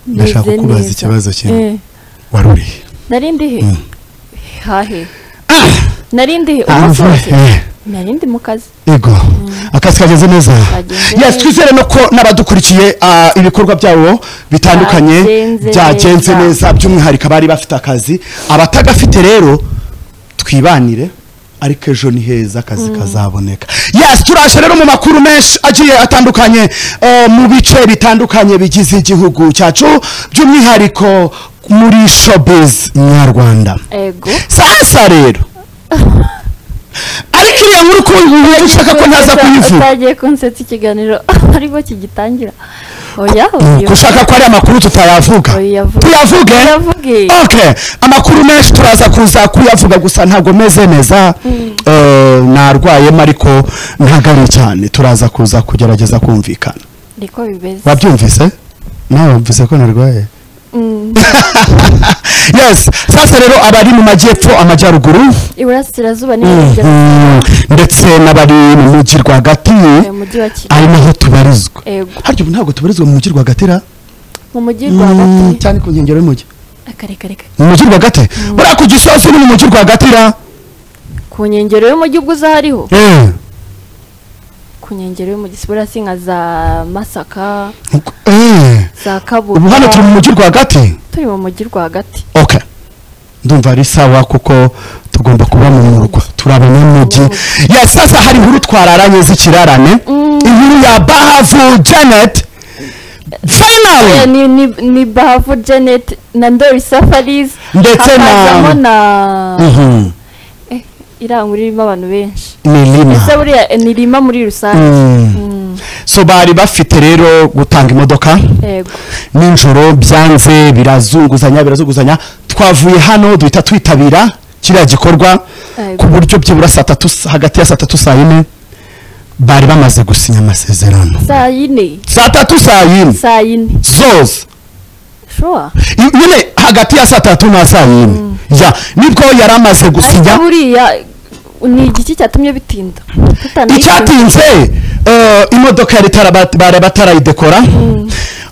ndashaka kukubaza ikibazo kimwe wari urihe nari ndihe Mm. hahe nari ndihe Ah, umunsi mvura, wose eh, nari ndi mu kazi yego akazi kageze neza Kagenze yes neza. twizere no ko n'abadukurikiye ah, ibikorwa byabo bitandukanye Byagenze byagenze neza. neza by'umwihariko abari bafite akazi abatagafite rero twibanire ariko ejo ni heza akazi kazaboneka yes turaje rero mu makuru menshi agiye atandukanye eh, mu bice bitandukanye bigize igihugu cyacu by'umwihariko muri showbiz nyarwanda ego sasa rero ariko iriya nkuru ko wumva ushaka ko ntaza kuyivuga utagiye kunsetsa ikiganiro aribwo kigitangira oya Nuko ushaka ko ari amakuru tutayavuga Tuyavuge. tuyavuge Tuyavuge. okay amakuru menshi turaza kuza kuyavuga gusa ntabwo meze neza Eh, narwayemo ariko ntagari cyane turaza kuza kugerageza kumvikana niko bimeze wabyumvise nawe wumvise ko narwaye Mm. yes sasa rero abari mu majyepfo amajyaruguru iburasirazuba ni Mhm. ndetse n'abari mu mujyi rwagati mu mujyi wa kigali ari naho tubarizwa ego harya ubu ntabwo tubarizwa mu mujyi rwagati ra mu mujyi Mm, rwagati cyane ku nkengero y'umujyi akareka mu mujyi rwagati buriya ku gisozi ni mu mujyi rwagati ra ku nkengero y'umujyi ubwo uza hariho Eh. ku nkengero y'umujyi si buriya si nka za masaka Eh. za kabuga ubu hano turi mu mujyi rwagati turi mu mujyi rwagati ok ndumva ari sawa kuko tugomba kuba mu murwa turi abanyamujyi ya sasa hari inkuru twararanye z'ikirarane inkuru ya bahavu janet Eh, finally ni ni ni bahavu janet na ndori safaris Ndetse na- hakazamo na Mhm. irangura irimo abantu benshi ni lima ese buriya eh, ni rima muri rusange Mm. Mm, so bari bafite rero gutanga imodoka yego nijoro byanze birazunguzanya birazunguzanya twavuye hano duhita twitabira kiriya gikorwa Yego. ku buryo byibura saa tatu hagati ya saa tatu saa yine bari bamaze gusinya amasezerano saa yine saa tatu saa yine saa yine zose shuwa I- nyine hagati ya saa tatu na saa yine ya nibwo yari amaze ariko gusinya buriya ni igiki cyatumye bitinda tutanayitinda icyatinze eh, imodoka yari itara- bat- bari batarayidekora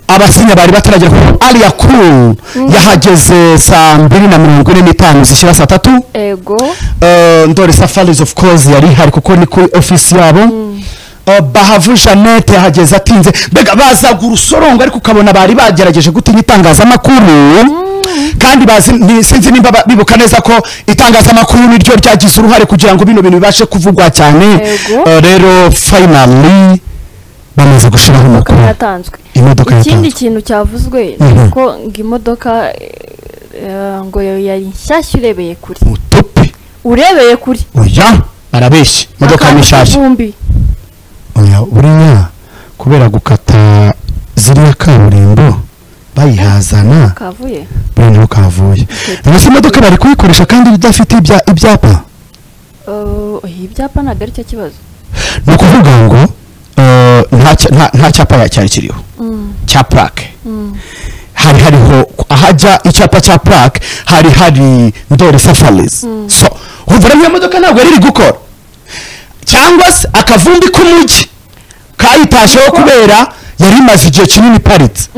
abasinya bari bataragera ku ariya kuru yahageze saa mbiri na mirongo ine n'itanu zishyira saa tatu ego Eh, ndore safaris of course yari ihari kuko ni kuri ofisi yabo Eh, bahavu jeannette yahageze atinze mbega bazaga urusorongo ariko ukabona bari bagerageje gutinya itangazamakuru kandi bazi ni- sinzi nimba ba- bibuka neza ko itangazamakuru niryo ryagize uruhare kugira ngo bino bintu bibashe kuvugwa cyane Yego. Eh, rero finally bamaze gushiraho imodoka amakuru yatanzwe imodoka ikindi yatanzwe kintu cyavuzwe ni Mhm. uko ngo imodoka eh, ngo yo yari nshyashya urebeye kure mutupi urebeye kure oya barabeshya imodoka ni Akantu nshyashya k'ivumbi. oya buriya kubera gukata ziriya kaburimbo bayihazana kavuye buriya niho kavuye mbese imodoka bari kuyikoresha kandi idafite ibya- ibyapa Eh, oya, ibyapa ntabwo ari cyo kibazo ni ukuvuga ngo eh, nta cya- nta- nta cyapa ya- cyari kiriho cya purake hari hariho ahajya icyapa cya purake hari hari ndori safarizi so urumva rero iyo modoka ntabwo yari iri gukora cyangwa se akavumbi k'umujyi kayitasheho kubera yari imaze igihe kinini iparitse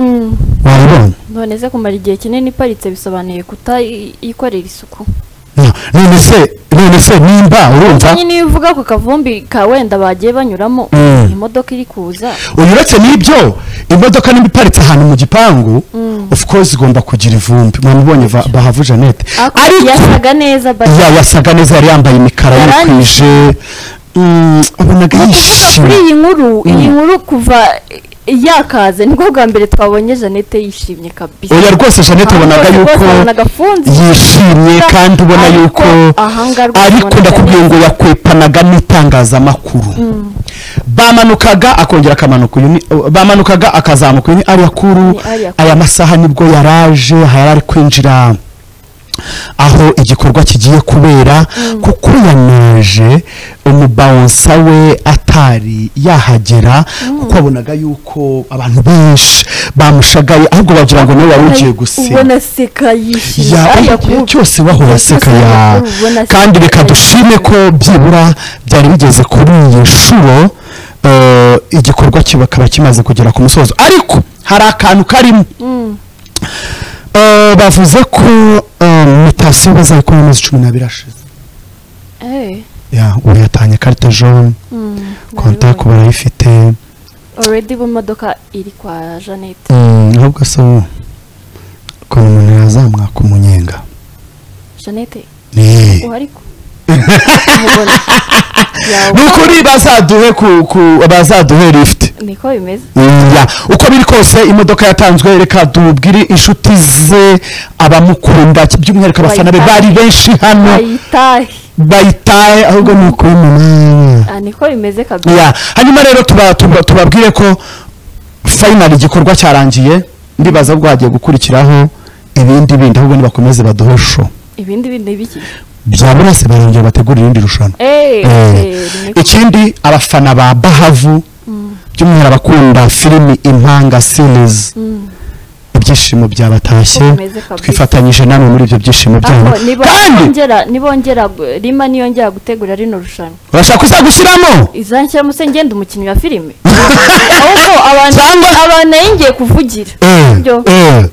wabibonye none se kumara igihe kinini iparitse bisobanuye kutayikorera isuku No, none se none se nimba urumva nyine iyo uvuga ku kavumbi ka wenda bagiye banyuramo Mm. imodoka iri kuza uyu uretse n'ibyo imodoka nimba iparitse ahantu mu gipangu of course igomba kugira ivumbi mwamubonye va- bahavu jeannette Ako- ariko yasaga neza bari ya yasaga neza yari yambaye imikara Yarandi. yikwije Mm, wabonaga kuvuga kuri yishimye iyi nkuru iyi Mm. nkuru kuva yakaze nibwo bwa mbere twabonye jeannette yishimye kabisa oya rwose jeannette wabonaga Ahandi rwose yuko wabonaga afunze yishimye Gusa kandi ubona ariko yuko ahanga rwose ariko wabonaga ndakubwiye ngo neza. yakwepanaga n'itangazamakuru bamanukaga akongera akamanuka uyu ni- bamanukaga akazamuka uyu ni ariya kuru Ni ariya kuru. aya masaha nibwo yaraje yari ari kwinjira aho igikorwa kigiye kubera kuko yanaje umubawonsa we atari yahagera kuko wabonaga yuko abantu benshi bamushagaye ahubwo bagira ngo nawe wari ugiye gusinya ubona aseka yishimye ya ariya igihe kuru- cyose wahora Igihe cyose aseka ya wahora ubona aseka. kandi reka dushime ko byibura byari bigeze kuri iyi nshuro eh, igikorwa kibakaba kimaze kugera ku musozo ariko hari akantu karimo Eh, bavuze ko eh, mitasiyo bazayikora mu mezi cumi n'abiri ashize eee ya ubu yatanye karite jone kontak barayifite oredi bu modoka iri kwa janete Mm, ahubwo se ubu ukuntu umuntu yazamwaka umunyenga janete ni uwo ariko umubona ni yawe ukuri bazaduhe ku ku- bazaduhe lift niko bimeze Ya, uko biri kose imodoka yatanzwe reka tubwire inshuti ze abamukunda by'umwihariko abafana be bari Bayitahe. benshi hano bayitahe bayitaye ahubwo ni ukuri umunani Ah, niko bimeze kabisa ya hanyuma rero tuba- tuba- tubabwire ko fayinali igikorwa cyarangiye ndibaza ko hagiye gukurikiraho ibindi bindi ahubwo nibakomeze baduhe sho ibindi bindi biki bya buri wese barongera bategura irindi rushanwa eee Eh, ikindi abafana ba bahavu by'umwihariko abakunda filimi impanga series ibyishimo byabatashye Bikomeze kabisa. twifatanyije namwe muri ibyo byishimo byabo kandi nibongera nibongera gu- rima niyongera gutegura rino rushanwa urashaka kuzagushyiramo izanshiramo se ngenda umukinnyi wa filime ahubwo abantu Cyangwa- abantu nayo ngiye kuvugira byo Eh, eh,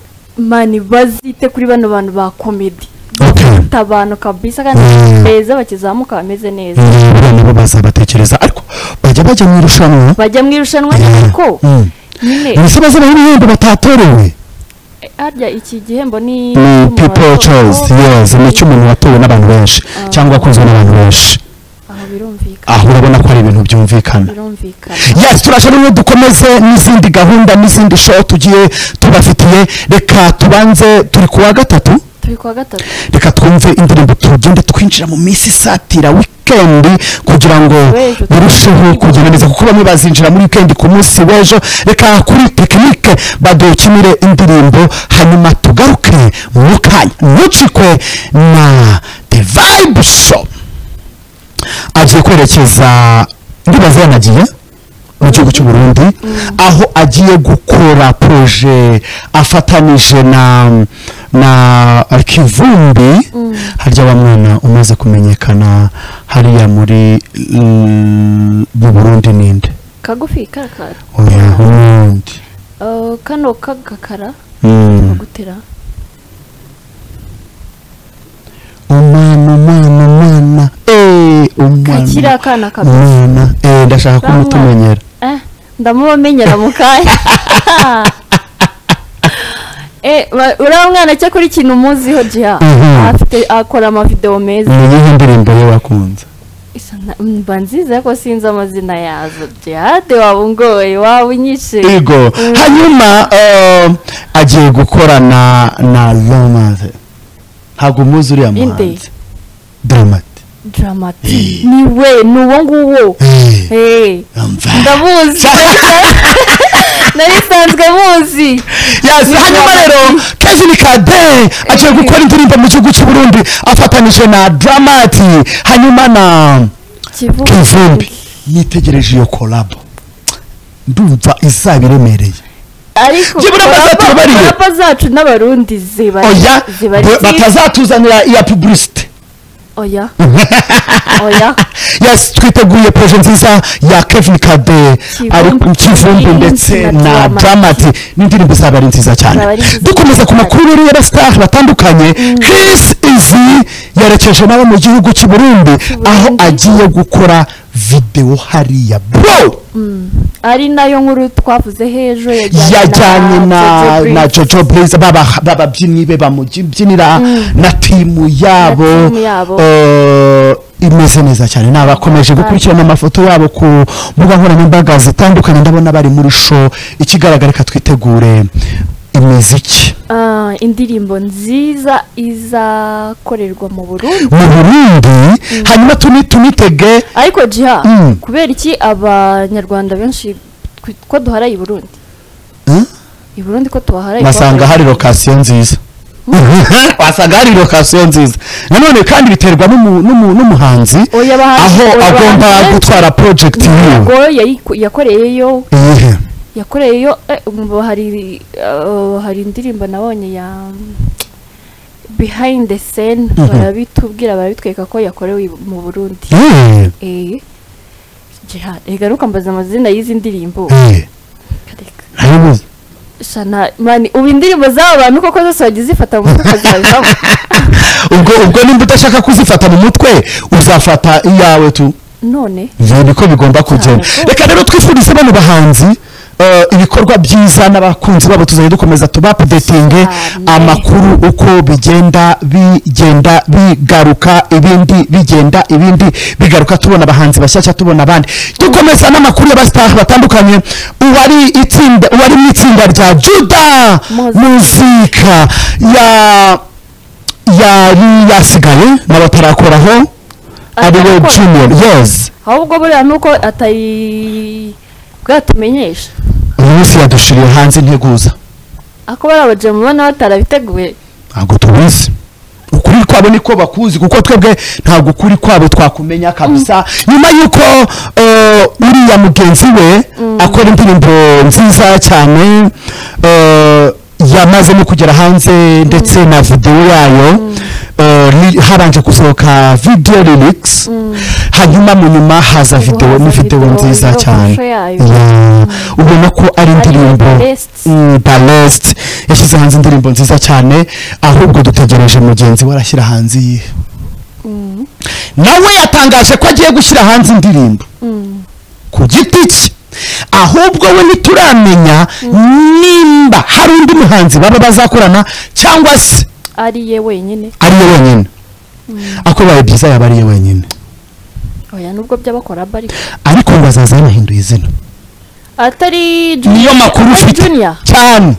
mani bazite kuri bano bantu ba komedi Okay. abantu kabisa kandi Mm. beza bakizamuka bameze neza eh, nibo bazabatekereza ariko bajya bajya mu irushanwa bajya mu irushanwa Yeah. ariko Mm. nyine mbese bazabaho ibihembo batatorewe eh, harya iki gihembo ni ni cy'umuntu people watowe. choice yes ni icy'umuntu watowe n'abantu benshi cyangwa wakunzwe n'abantu benshi aho birumvikana aho urabona ko ari ibintu byumvikana birumvikana yes turashaka rero dukomeze n'izindi gahunda n'izindi show tugiye tubafitiye reka tubanze turi ku wa gatatu turi kwa gatatu reka twumve indirimbo tugende twinjira mu minsi isatira wikendi kugira ngo W'ejo. birusheho kugenda neza kuko bamwe bazinjira muri wikendi ku munsi w'ejo reka kuri tekinike badukinire indirimbo hanyuma tugaruke mu kanya ntucikwe na the vibe show agiye kwerekeza ndibaza yanagiye mu gihugu cy'u Burundi aho agiye gukora proje afatanije na na Kivumbi harya wa mwana umaze kumenyekana hariya muri mm, mu Burundi ninde kagufi karakara oya undi Eh, kano kagakara Mm. bagutera umwana umwana umwana eh umwana kakira kana kabisa umwana eh ndashaka Ba mwana. kumutumenyera Eh, ndamubamenyera mu kanya Eh, ba- uriya mwana cyo kuri kintu umuziho jiha Mhm. afite akora amavidewo meza ni iyihe ndirimbo ye wakunze Isa na- mba nziza ariko sinzi amazina yazo jihade waba ungoye waba unyishe Ego. Hanyuma eh, agiye gukora na na Romaze. Ntabwo muzi uriya Inde. muhanzi. Dramati. dramati ni we ni uwo nguwo Eh, Eh, umva. ndamuzi nari nsanzwe muzi Yes, hanyuma rero Kevin Kade agiye gukora indirimbo mu gihugu cy'u Burundi afatanije na Dramati hanyuma na Kivuga. Kivumbi. Nitegereje iyo collab. Ndumva izaba iremereye. ariko Jye buriya maze korapa- atubariye. korapa zacu n'abarundi ziba Oya ziba ba- ari batazatuzanira iya publicity. oya oya yes twiteguye proje nziza ya kevin kade ariko kivumbi ndetse na dramati n'indirimbo zaba ari nziza cyane Zaba ari nziza dukomeza ku cyane. makuru rero ya star batandukanye chris izi yerekeje nabo mu gihugu cy'u burundi aho agiye gukora videwo hariya bro ari nayo nkuru twavuze hejuru yajyanye na na jojo blaze baba- bababyinnyi be bamubyinira na timu yabo timu yabo. eh, imeze neza cyane nabakomeje gukurikirana amafoto yabo ku mbuga nkoranyambaga zitandukanye ndabona bari muri show ikigaragara reka twitegure imiziki Ah, indirimbo nziza izakorerwa mu Burundi mu burundi hanyuma tuni tunitege ariko jiha Mm. kubera iki abanyarwanda benshi twi- ko duharaye i Burundi Eh? i Burundi ko tubaharaye basanga hari lokasiyo nziza basanga hari lokasiyo nziza nanone kandi biterwa n'umu- n'umu- n'umuhanzi oya aho bahanzi- oya agomba bahanzi benshi. gutwara project yiwe Ntabwo yayiku- yakoreyeyo iyihe yakoreyeyo eh, umva hari eh, hari indirimbo nabonye ya behind the scene Mhm. barabitubwira barabitwereka ko yakorewe i- mu Burundi Eh, eh jihad egaruka mbaza amazina y'izi ndirimbo eh, Kareka. ntayo muzi. shana mani ubu indirimbo z'aba bantu koko zose wagiye zifata mu mutwe ukazabivamo ubwo ubwo nimba udashaka kuzifata mu mutwe uzafata iyawe tu none ibi niko bigomba kugenda Cyane. reka rero twifurize bano bahanzi eh, ibikorwa byiza n'abakunzi babo tuzajya dukomeza tubapudetinge Cyane. amakuru uko bigenda bigenda bigaruka ibindi bigenda ibindi bigaruka tubona abahanzi bashyashya tubona abandi dukomeza n'amakuru y'abasitari batandukanye uwari itsinda uwari mu itsinda rya juda Muzika. muzika ya yari yasigaye n'abatarakoraho ari we Atarakora. junior yes ahubwo buriya nuko atari bwatumenyesha uyu munsi yadushiriye hanze integuza ako bariya abajemu ubona batarabiteguye ntabwo tubizi ukuri kwabo niko bakuzi kuko twebwe ntabwo ukuri kwabo twakumenya kabisa nyuma y'uko eh, uriya mugenzi we akora indirimbo nziza cyane eh, yamaze no kugera hanze ndetse na videwo yayo eh, li- habanje gusohoka video lyrics hanyuma mu nyuma haza videwo ni haza videwo video nziza iriho cyane amashusho yayo. Yeah. ubona ko ari indirimbo Best. Mm, Ballest yashyize hanze indirimbo nziza cyane ahubwo dutegereje mugenzi we arashyira hanze iyihe nawe yatangaje ko agiye gushyira hanze indirimbo ku giti cye ahubwo we ntituramenya nimba hari undi muhanzi baba bazakorana cyangwa se ari ye wenyine ariye wenyine ako bibaye byiza yaba ariye wenyine oya nubwo by'abakora aba ariko ariko ngo azaza yanahinduye izina atari junior niyo makuru ari ufite junior cyane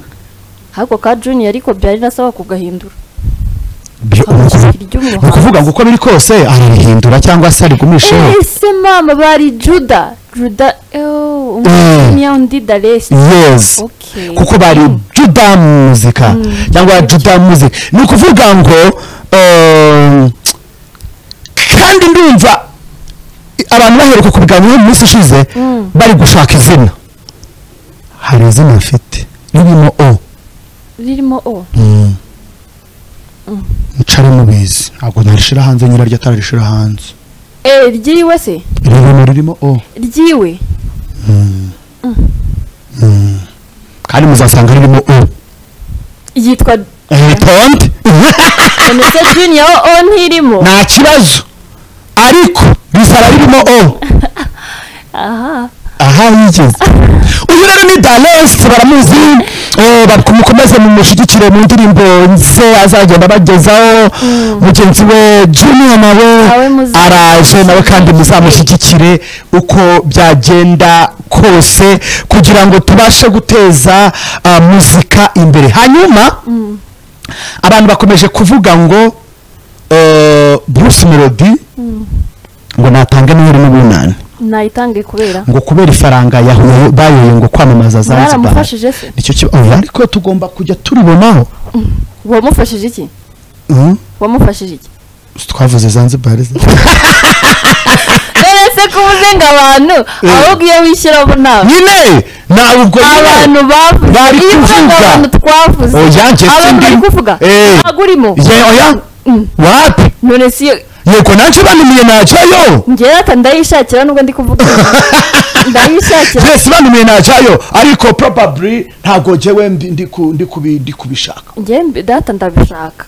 ahubwo ka junior ariko byari nasaba kugahindura Byo- Kabiri ni ry'umuhanzi. ukuvuga ngo uko biri kose ararihindura cyangwa se arigumisheho ese mama bari juda juda eeeh Mm. umwanya undi daresi yes Okay. kuko bari juda muzika cyangwa juda muzika ni ukuvuga ngo ehm, kandi ndumva abantu baheruka kubiganiraho mu minsi ishize Mm. bari gushaka izina hari izina afite ririmo o ririmo o ncare mubizi ntabwo narishira hanze nyiraryo atararishira hanze eee ry'iwe se ririmo ririmo o ryiwe kandi muzasanga ririmo o yitwa ritonde none se junior o o ntirimo nta kibazo ariko rizaba ririmo o aha aha yigeze uyu rero ni dalesi baramuzi eh, bamukomeze mumushyigikire mu ndirimbo ze azagenda abagezaho mugenzi we junior Nawe nawe muzi- araje nawe kandi muzamushyigikire uko byagenda kose kugira ngo tubashe guteza ah, muzika imbere hanyuma abantu bakomeje kuvuga ngo eh, bruce melody ngo natange miliyoni n'ubunani nayitange kubera ngo kubera ifaranga yahuye bayoye ngo kwamamaza zanzibar mwaramufashije se nicyo kiba oya, ariko tugomba kujya turibonaho wamufashije iki Mm, wamufashije iki twavuze zanzibar ze. rero se kuvuze ngo abantu ahubwo iyo wishyiramo nawe nyine nawe ubwo abantu nyine bavuze bari iyo uvuze ngo kuvuga. abantu twavuze Oya, njye abantu sindi- bari kuvuga Eh. ntabwo urimo ye oya Mm. wapi none si iyo- yego nanjye banumiye najyayo njyewe ata ndayishakira nubwo ndi kuvuga ndayishakira yes banumiye najyayo ariko probably ntabwo jyewe mbi- ndi ku- ndi kubi- ndi kubishaka njyewe mbi- data ndabishaka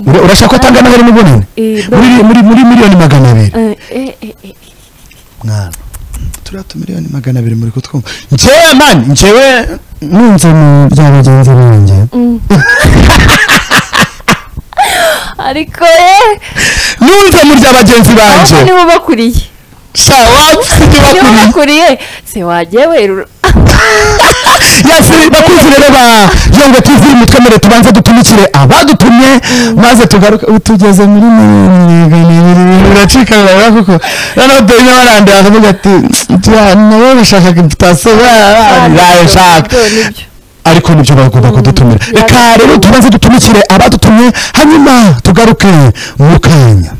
Ura- urashaka ko atanga noheli n'ubunini Eh, no. muri muri muri miliyoni magana abiri Eh, eh, eh, eh. mwana turiya tumiliyoni magana abiri muri kutwumva njyewe mani njyewe numva mu bya bagenzi banjye ariko eh numva mu bya bagenzi ahubwo banjye niba ubakuriye shawabu sijya niba bakuriye ubakuriye se wagiye werura yasi bakunzi rero ba yongo tuziri mutwe mbere tubanze dutumikire abadutumye maze tugaruke ubu tugeze muri miliyoni magana abiri biracika bibaga kuko noneho dore barandi bakavuga ati "Turiya nabo bashakaga imputation barayishaka Ibyo ni byo. ariko nibyo bagomba kudutumira reka rero tubanze dutumikire abadutumye hanyuma tugaruke mu kanya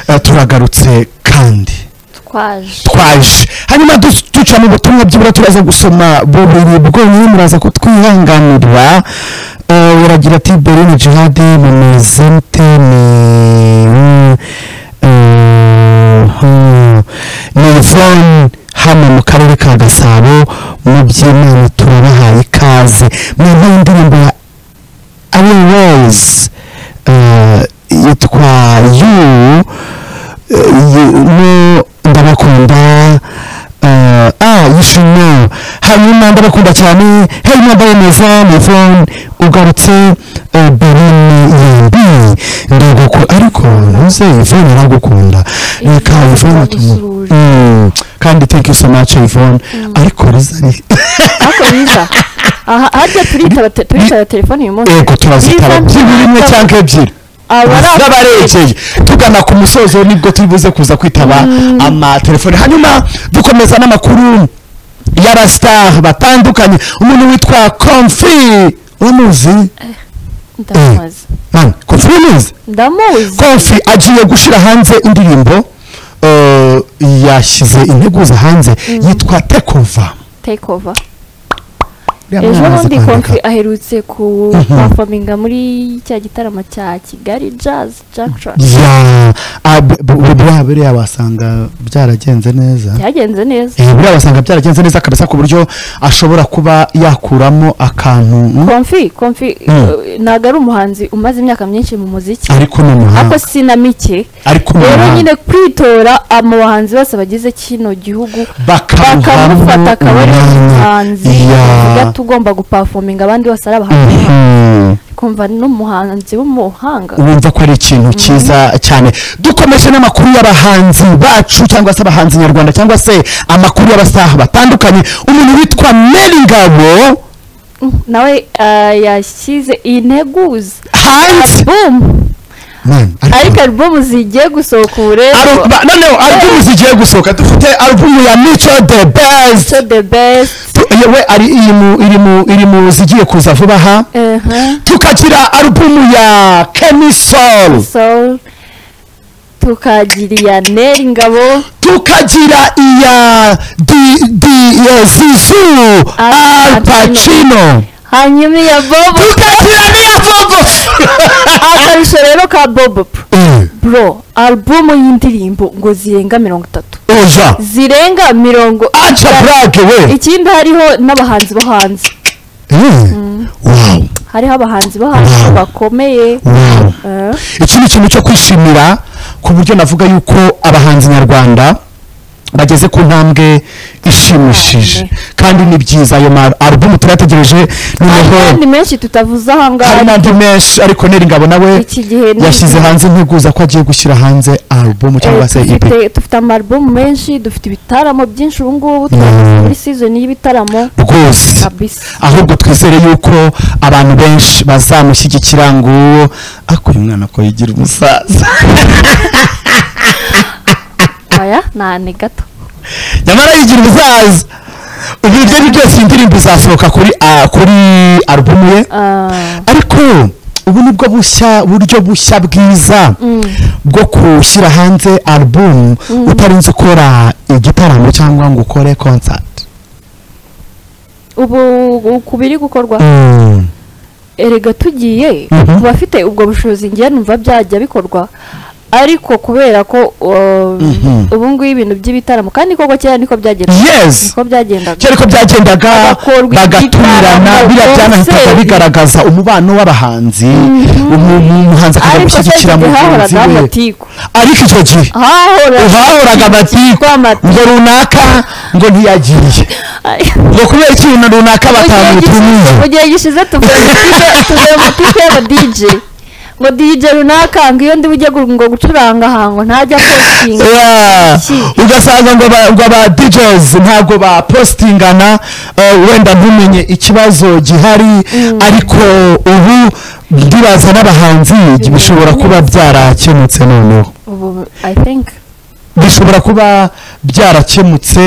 Eh, turagarutse kandi twaje twaje hanyuma du- duca mu butumwa byibura turaza gusoma bubiri bwonyine muraza kutwihanganirwa Eh, uragira ati berine jihadi mamezente ni eh, hmm, ni yvonne hano mu karere ka gasabo mu by'imana turabahaye ikaze ikaze mu mpamvu y'indirimbo ya ari rose yitwa yu eh, no ndabakunda eh, ah yishimo hanyuma ndabakunda cyane hey mobile neza mivone ugarutse eh, berine yembi ndaguku ariko ntuze yvonne aragukunda reka Yvonne yvonne tumu agusuhuje. Mm, kandi thank you so much yvonne ariko rizani ariko biza aha harya turitaba te- turitaba telefone uyu munsi yego turazitara Biza- byibura imwe cyangwa ebyiri abari z'abarekeye tugana ku musozo nibwo turi buze kuza kwitaba amatelefone hanyuma dukomeza n'amakuru ya rastar batandukanye umuntu witwa komfi uramuzi ndamuzi mani komfi uramuzi ndamuzi komfi agiye gushyira hanze indirimbo eh, yashyize integuza hanze yitwa tekova take over ejo bundi konfi aherutse ku Mhm. performinga muri cya gitaramo cya kigali jazz junction ya ah, bu- bu- buriya buriya wasanga byaragenze neza byagenze neza Eh, buriya wasanga byaragenze neza kabisa ku buryo ashobora kuba yakuramo akantu mm, konfi konfi Mm. eh, ntabwo ari umuhanzi umaze imyaka myinshi mu muziki ariko ni ariko umuhanga si na mike ariko ni rero umuhanga nyine kwitora mu bahanzi bose bagize kino gihugu bakamufata bakamufata akaba ari umuhanzi tuvuga tugomba gupafominga abandi bose ari abahanzi kumva n'umuhanzi w'umuhanga wumva ko ari ikintu cyiza cyane dukomeje n'amakuru y'abahanzi bacu cyangwa se abahanzi nyarwanda cyangwa se amakuru y'abasaha batandukanye umuntu witwa meri ngabo nawe eh, yashyize integuza hanze album Man, ariko- ariko album zigiye gusohoka ubu Aru- rero ba- noneho alubumu zigiye gusohoka dufite alubumu ya mico the best so the best Tu- yewe ari iri mu iri mu iri mu zigiye kuza vuba aha ehe, tukagira alubumu ya kemisol soul tukagira iya neri ngabo tukagira iya di di ya zizu al pacino hanyuma iya bobo tukagira n'iya vovo akarusho rero ka bobo Eh, bro album y'indirimbo ngo zirenga mirongo itatu oya zirenga mirongo aca burake we ikindi hariho n'abahanzi bo hanze Eh, wow hariho abahanzi bo hanze bakomeye wow eh, iki ni ikintu cyo kwishimira ku buryo navuga yuko abahanzi nyarwanda bageze ku ntambwe ishimishije kandi ni byiza ayo ma alubumu turayategereje hari noneho n'andi menshi tutavuze hari ahangaha n'andi menshi ariko neri ngabo nawe iki gihe ni- yashyize hanze integuza ko agiye gushyira hanze alubumu cyangwa Eh, se ipi dufite dufite amarubomu menshi dufite ibitaramo byinshi ubu ngubu Mm. twagize muri sizoni y'ibitaramo rwose kabisa ahubwo twizere yuko abantu benshi bazamushyigikira ngo ariko uyu mwana ko yigira umusaza aya nta ni gato nyamara yigira ubuzaza ubu ibyo ari byose iyi ndirimbo izasohoka kuri ah, kuri alubumu ye Ah, ariko ubu ni bwo bushya buryo bushya bwiza bwo gushyira hanze alubumu utarinze ukora igitaramo cyangwa ngo ukore konsati ubu ubu ku biri gukorwa erega tugiye Mhm. ku bafite ubwo bushobozi ngiye numva byajya bikorwa ariko kubera ko uh, Mhm. ubu ngubu ibintu by'ibitaramo kandi koko kera niko byagendaga yes niko byagendaga cyari ko byagendaga Agakorwa bagatumirana igitaramo, biriya byanahitaga konseri. bigaragaza umubano w'abahanzi umu- umuhanzi akajya ariko se gushyigikira mugenzi igihe hahoragaho we amatiku ariko icyo gihe bahoraga hahoraga amatiku ngo runaka ngo ntiyagiye ngo kubera ikintu runaka batamutumiye mu gihe gishize tuvuye mu tipe tuvuye mu tipe ngo DJ ngo DJ runaka ngo iyo ndi bujye gu- ngo gucuranga ahango ntajya postinga Yeah. Iki. ugasanga ngo aba- ngo aba DJs ntabwo bapostingana eh, wenda ntumenye ikibazo gihari ariko ubu ndibaza n'abahanzi bishobora kuba byarakemutse noneho ubu I think bishobora kuba byarakemutse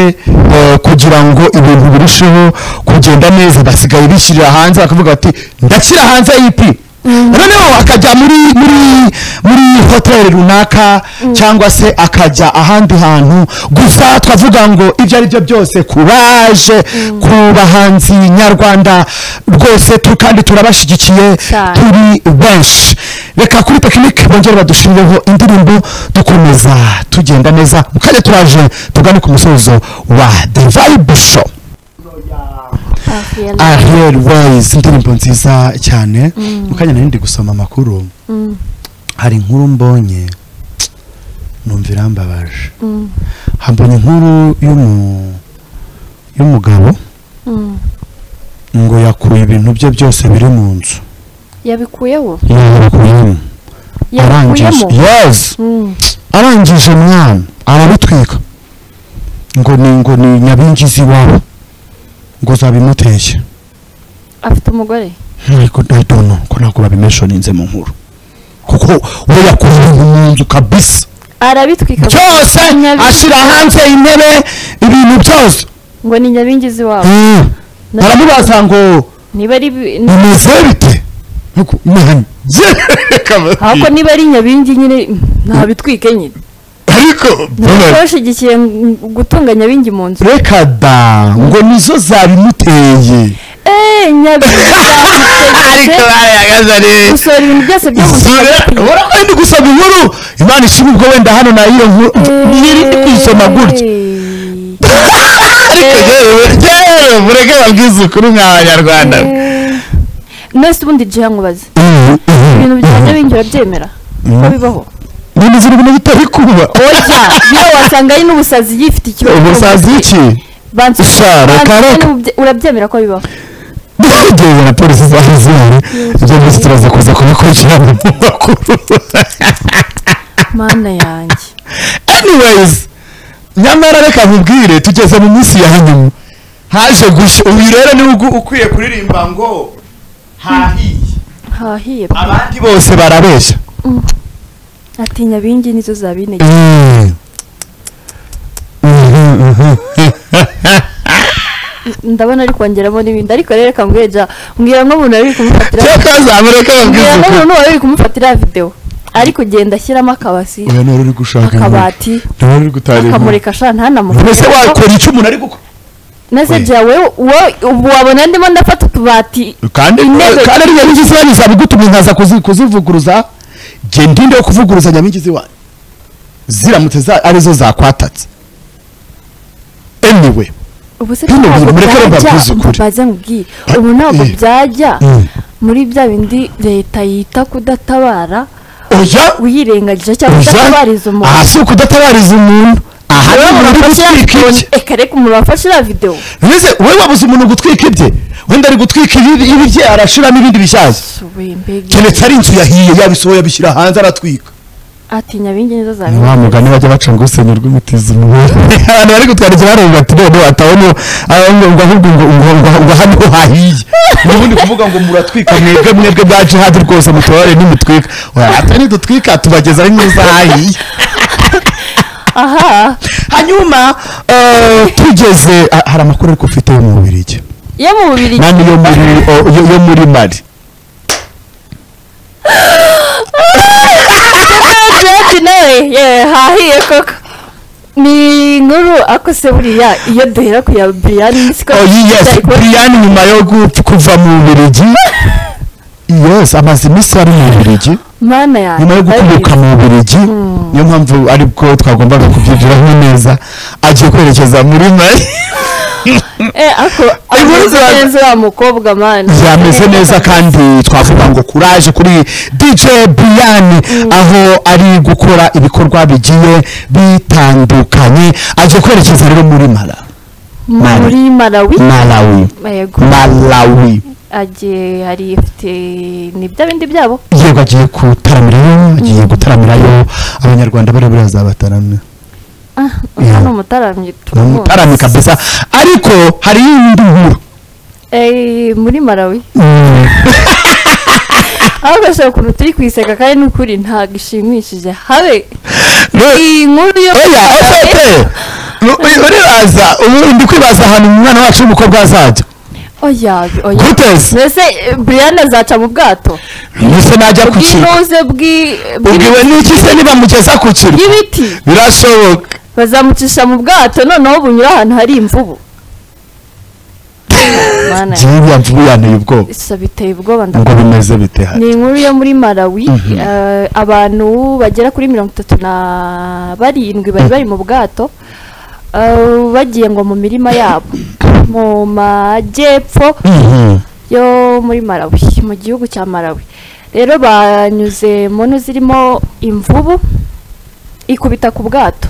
eh, kugira ngo ibintu birusheho kugenda neza basigaye bishyirira hanze bakavuga bati ndashyira hanze ipi noneho akajya muri muri muri hoteli runaka cyangwa se akajya ahandi hantu gusa twavuga ngo ibyo ari byo byose kuraje ku bahanzi nyarwanda rwose tu kandi turabashyigikiye Cyane. turi benshi reka kuri tekinike bongere badushyirireho indirimbo dukomeza tugenda neza mukajya turaje tugane ku musozo wa the vibe show ariel wise indirimbo nziza cyane Mm. mu kanya nari ndi gusoma amakuru Mm, hari inkuru mbonye numva irambabaje mm, hambonye inkuru y'umu- y'umugabo mm. ngo yakuye ibintu bye byose biri mu nzu yabikuyeho yabikuyemo arangije yabikuyemo yes Mm, arangije mwana arabitwika ngo ni ngo ni nyabingizi iwabo ngo zabimuteshye afite umugore ariko ndayidono ko ntabwo babimeshoninze mu nkuru kuko we yakuye ibintu mu nzu kabisa arabitwika byose Nyabi- ashyira hanze intebe ibintu byose ngo ni nyabingizi wabo Mm. Na- baramubaza ngo niba ari bi- ni- bimeze bite ariko mwana ahubwo niba ari nyabingi nyine mm, ntabitwike nyine ariko ntabwo bashyigikiye mm, gutunga nyabingi mu nzu reka da ngo nizo zabimuteye eee nyabingi yamutegetse barayagaza neza gusohora ibintu byose byo mu ubona nzu ko ndi gusoma inkuru imana ishima ubwo wenda hano na iyo nkuru nyiri ndi kuyisoma gutya Eee. ariko yewe yewe mureke babwize ukuri nk'abanyarwanda mwese ubundi jiha nkubaze ibintu bijyanye n'ibindi urabyemera ko bibaho none ziri ibintu bitari kuba oya yewe wasanga ari n'ubusazi yifite ikibazo cyo mu ubusazi mutwe. iki Bansi- Sha, bansi- reka, reka. n'ububye- urabyemera ko bibaho byegewe na polisi zari zihari ibyo byose turaza kuza kubikurikirana mu makuru mana yanjye anyways nyamara reka nkubwire tugeze mu minsi ya nyuma haje gushya ubu rero niwe ugu- ukwiye kuririmba ngo hahiye hahiye abandi bose barabeshya ati nyabingi nizo zabineye ndabona ari kongeramo n'ibindi ariko rero reka mbwira ja mbwira nk'umuntu wari uri kumufatira cyakazamureka mbwira babwize nk'umuntu wari uri kumufatira videwo ari kugenda ashyiramo akabasi uyu ni uri gushaka akabati niwe uri gutarira akamurika sha mbese ntanamufate wakora icyo umuntu ari gukora neze jya wowe wowe ubu wabona ndimo ndafata utubati kandi Intebe- kandi ari nyabigizi wanyu zabigutuma nkaza kuzi- kuzivuguruza genda inde yo kuvuguruza nyabigizi wanyu ziramutse za- arizo zakwatatse anyway ubu se Hino ntabwo mureke byajya bavuze ukuri. mbaze nkubwire ubu ntabwo Eh. byajya Mm. muri bya bindi leta yita kudatabara oya uyirengagije cyangwa oya udatabariza umuntu aha si ukudatabariza umuntu aha ni umuntu uri gutwika ibye reka reka umuntu wafashe iriya videwo mbese wowe wabuze umuntu gutwika ibye wenda ari gutwika ibi- ibi bye arashiramo ibindi bishaje subuye mbega keretse ari inzu yahiye yabisohoye abishyira hanze aratwika ati nyabingi nizo zawe ni wa mugani bajya baca ngo usenya urw'imitizi mu abantu bari kutwandikira baravuga ati none watabona ngo ahubwo ngo ngo ngo ngo hano hahiye n'ubundi kuvuga ngo muratwika mwebwe mwebwe bya jihad rwose mutore n'imitwika oya atari dutwika tubageza ari mwiza hahiye aha hanyuma eh, tugeze ha- hari amakuru ariko ufite yo mu Bubiligi yo mu bubiri nani yo muri o- yo- yo muri Mali jeti nawe ye hahiye koko ni inkuru akose buriya iyo duhera ku ya buriyani siko oh yes tutari kubona- Brian nyuma yo gupfa- kuva mu Bubiligi yes amaze iminsi ari mu Bubiligi mana yanjye nyuma yo gukomoka mu Bubiligi niyo mpamvu ari bwo twagombaga kubyigiraho neza agiye kwerekeza muri Mali Eh, ako Inkuru ameze za- neza wa mukobwa mani yameze neza kandi twavuga ngo kuraje kuri DJ Brian aho ari gukora ibikorwa bigiye bitandukanye agiye kwerekeza rero muri Mala muri malawi Malawi yego Malawi agiye hari ifite ni bya bindi byabo yego agiye gutaramirayo agiye gutaramirayo abanyarwanda bari bazabataramira ah Yeah. uyu ni umutaramyi ni umutarami tumuzi. kabisa ariko hari indi nkuru Eh, muri malawi Mm. aho gashobora ukuntu turi kwiseka kandi n'ukuri ntabwo ishimishije habe No- iyi nkuru yo oya ofete uribaza ubu ndi kwibaza ahantu umwana wacu w'umukobwa azajya oya oya guteze mbese eh, brian azaca mu bwato mbese najya ku kintu bw'inuze bw'i- ubwiwe n'iki se nibamugeza ku kirwa bw'ibiti birashoboka bazamucisha mu bwato noneho bunyura ahantu hari imvubu Mana ya- jiriya mvubu yanteye ubwoba isa biteye ubwoba ngo ndakubaza bimeze bite hano ni inkuru yo muri malawi Mhm. eh, abantu bagera kuri mirongo itatu na barindwi bari bari mu bwato eh, bagiye ngo mu mirima yabo mu majyepfo Mhm. yo muri Malawi mu gihugu cya Malawi rero banyuze mu ntu zirimo imvubu ikubita ku bwato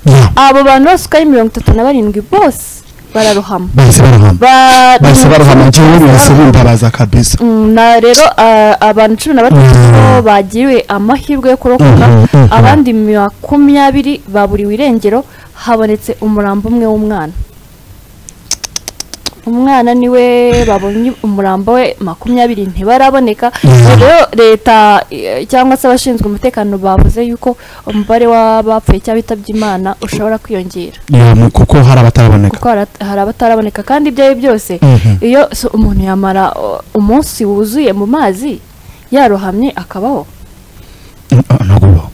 Yeah. abo bantu bose uko ari mirongo itatu na barindwi bose bararohama bahise barohama Ba- bahise barohama njyewe bahise bimbabaza kabisa Mm, na rero ah, abantu cumi na batatu Mhm. bagiriwe amahirwe yo kurokoka Mhm, mhm. abandi makumyabiri baburiwe irengero habonetse umurambo umwe w'umwana umwana niwe babonye umurambo we makumyabiri ntibaraboneka Mhm. rero leta eh, cyangwa se abashinzwe umutekano bavuze yuko umubare w'abapfuye cyangwa bitabye imana ushobora kwiyongera Yeah, mu- kuko hari abataraboneka kuko hara- hari abataraboneka kandi ibyo ari byo byose Mhm. iyo so- umuntu yamara uh, umunsi wuzuye mu mazi yarohamye akabaho Mm, ah, ntabwo bibaho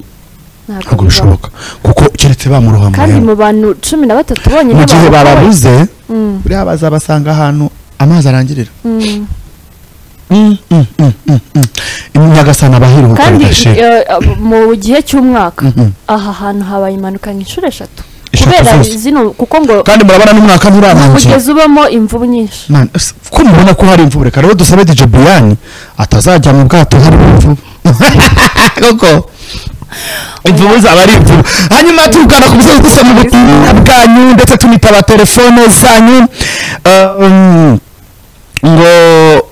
ntabwo ntabwo bibaho. bishoboka kuko keretse bamurohama kandi rero. mu bantu cumi na batatu bonyine mu gihe barokowe. bababuze Mm, buriya bazabasanga ahantu amazi arangirira mm. Mm, mm, mm, mm, mm. nyagasani abahiruhuka kandi bidashira eh, ab- mu gihe cy'umwaka Mhm. aha hantu habaye impanuka nk'inshuro eshatu Eshatu kubera zose. zino kuko ngo kandi murabona n'umwaka nturarangiye umugezi ubamo imvubu nyinshi Man, s- ko mubona ko hari imvubu reka rero dusabe dj buyani atazajya mu bwato hari imvubu koko imvubu zaba ari imvubu hanyuma tuvugana ku bijyanye gusa mu butumwa bwanyu ndetse tunitaba telefone zanyu Eh, mm, ngo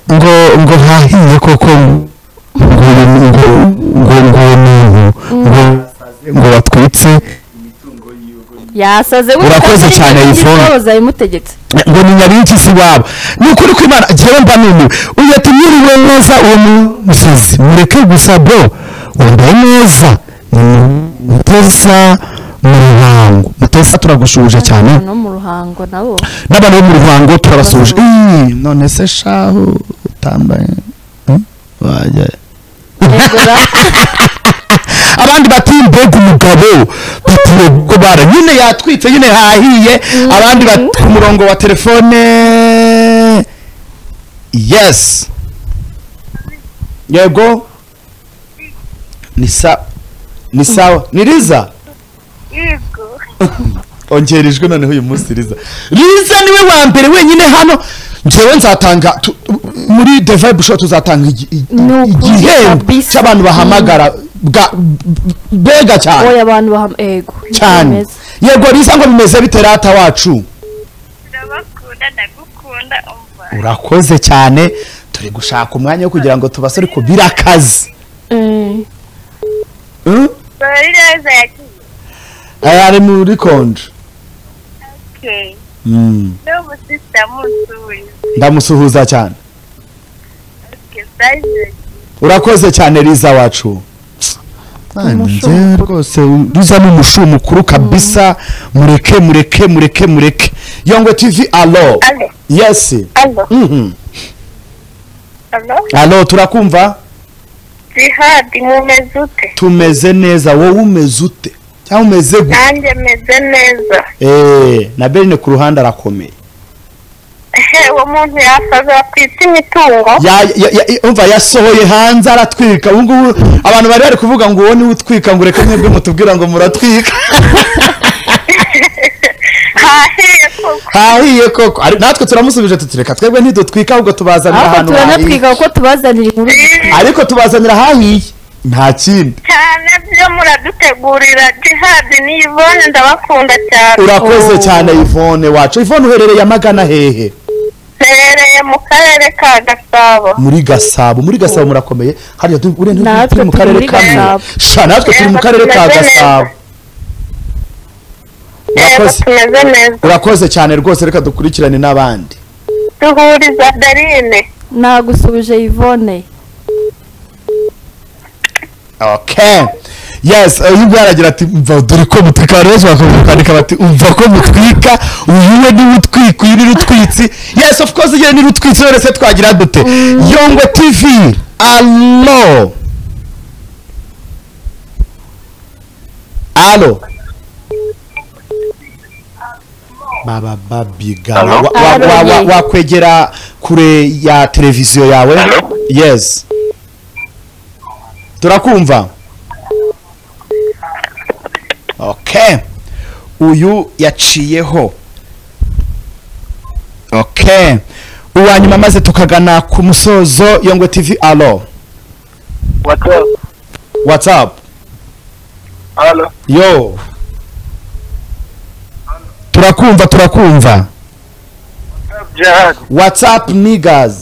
ngo ngo hahiye koko ngo ngo ngo ngo ngo- ngo ngo batwitse yasaze Urakoze cyane, Yvonne. yabimutegetse ngo ni nyabigizi wabo ni ukuri kw'imana njyewe mba numiwe uyu ati mwiriwe neza uwo musazi mureke gusa bro wambaye neza ni mutesa mu ruhango mutesa turagushuje cyane no mu ruhango nabo n'abantu bo mu ruhango turabasuhuje Ih, none se shahu utambaye hmm? wajya Egora. abandi bati mbega umugabo batiye kubara nyine yatwitse nyine hahiye abandi bati ku murongo wa telefone yes yego ni sa ni sawa ni riza yego ongera ijwi noneho uyu munsi riza riza niwe wa mbere wenyine hano njyewe nzatanga tu- muri the vibe show tuzatanga igi- igi- Ni ukuri igihembo kabisa. cy'abantu bahamagara bwa bega cyane oya abantu baham- ego niko cyane bimeze. yego riza ngo bimeze bite rata wacu ndabakunda ndagukunda umva urakoze cyane turi gushaka umwanya wo kugira ngo tubasore ku birakazi Eh, Mm? bari neza yagiye aya ari muri konje okay Mm. n'ubu sisitamusuye ndamusuhuza cyane okay sayize urakoze cyane riza wacu Umushumu njyewe rwose riza ni umushumu mukuru kabisa mureke mureke mureke mureke yongwe tv alo alo yesi alo Mhm. alo alo turakumva jihadi nkomeze ute tumeze neza wowe umeze ute cyangwa umeze gute nanjye meze neza Eh, na berine ku ruhande arakomeye ehe uwo muntu yasaza yakwita imitungo Ya- ya- ya- umva yasohoye hanze aratwika ubu ngubu abantu bari bari kuvuga ngo uwo niwe utwika ngo reka mwebwe mutubwira ngo muratwika hahiye koko hahiye koko Ari- natwe turamusubije tutireka twebwe ntidutwika ahubwo tubazanira ahubwo ahantu hahiye turanatwika kuko tubazanira inkuru ariko tubazanira hahiye nta kindi cyane byo muradutegurira jihadi ni ivone ndabakunda cyane urakoze cyane Yvonne wacu Yvonne uherereye amagana hehe mpereye mu karere ka gasabo muri gasabo muri gasabo murakomeye hariya tu- urenze Natwe turi mu turi karere muri kamwe Gasabo. sha natwe turi mu karere ka Tumeze neza. gasabo yego urakoze tumeze neza urakoze cyane rwose reka dukurikirane n'abandi duhuriza darine nagusubije yvonne okay yes eh, yubwo yaragira ati umva dore ko mutwika abantu bose bakavuga kwandika bati umva ko mutwika uyiwe niba utwika uyu ni rutwitsi yes of course igihe ni rutwitsi none se twagira dute yongwe tv alo alo baba babiga Alo? Wa- wa- wa- wa- Alo, ye. wakwegera kure ya televiziyo yawe Alo? yes turakumva okay uyu yaciyeho oke uwa nyuma maze tukagana ku musozo yongwe tv alo whatsapp whatsapp halo yo turakumva turakumva whatsapp jihad whatsapp niggers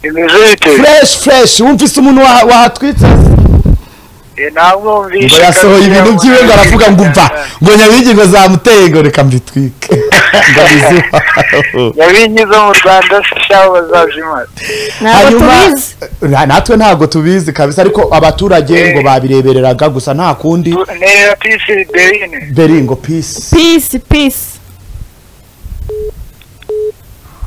imizite fresh fresh wumvise umuntu waha- wahatwitse ngo namwumvishe yasohoye ibintu byiwe ngo aravuga ngo mva ngo nyabingi ngo zamuteye ngo reka mbitwike ngo bizi iwawe. nyabingi zo mu rwanda sishaho bazazimara ntabwo tubizi Na- natwe ntabwo tubizi kabisa ariko abaturage ngo babirebereraga gusa nta kundi niyo pisi berine beringo peace pisi pisi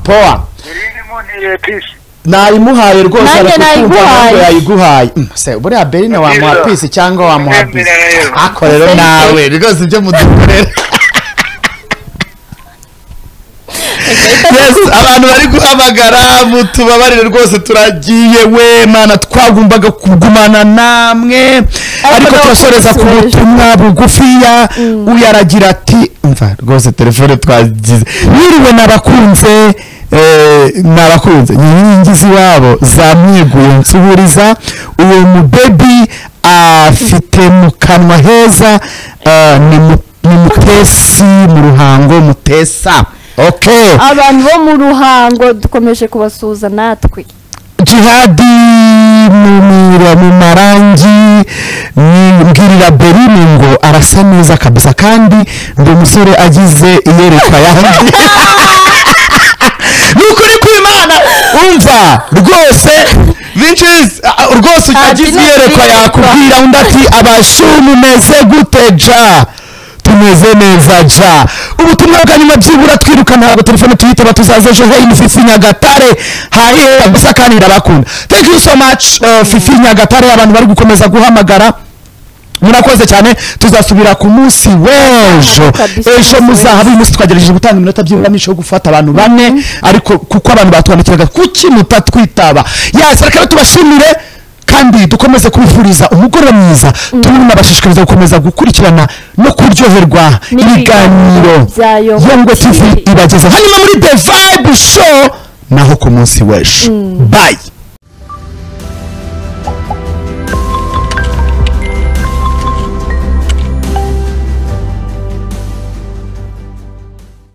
power berine mu niyo pisi nayimuhaye rwose Nanjye ariko nayiguhaye. kumva ntabwo yayiguhaye Mm, se buriya berine wamuha peace cyangwa wamuha peace Ndemera rero. ako rero nawe rwose ibyo mudukorera yes abantu bari guhamagara mutubabarire rwose turagiye we mana twagombaga kugumana namwe ariko ntabwo turasoreza ku dusoreje. butumwa bugufiya uyu aragira ati mva rwose telefone twagize wiriwe nabakunze eh, nabakunze inkingi z'iwabo zamwiguye nsubiriza uwo mubebi afite mu kanwa heza eh, ni mu- ni mutesi mu ruhango mutesa okay abantu bo mu ruhango dukomeje kubasuhuza natwe jihadi mumira mu marangi ni- mbwirira berine ngo arasa neza kabisa kandi ndi umusore agize iyerekwa yandi ni ukuri kw'imana umva rwose vincis ah, rwose agize Ati, iyerekwa n'iyerekwa. yakubwira undi ati abashu mumeze gute ja tumeze neza ja ubutumwa bwa nyuma byibura twiruka ntabwo telefone tuyitaba tuzaze ejo hey ni fifi nyagatare hahera gusa kandi ndabakunda thank you so much uh, fifi nyagatare abantu bari gukomeza guhamagara murakoze cyane tuzasubira ku munsi w'ejo Kabisa, ejo umunsi muzahaba uyu munsi twagerageje gutanga iminota by'iburamisho yo gufata abantu bane ariko kuko abantu batwandikiraga kuki mutatwitaba yasi reka rero tubashimire kandi dukomeze kubifuriza umugoroba mwiza turimo nabashishikariza gukomeza gukurikirana no kuryoherwa ibiganiro bya Yongo yongo tv TV. ibagezaho hanyuma muri the vibe show naho ku munsi w'ejo bayi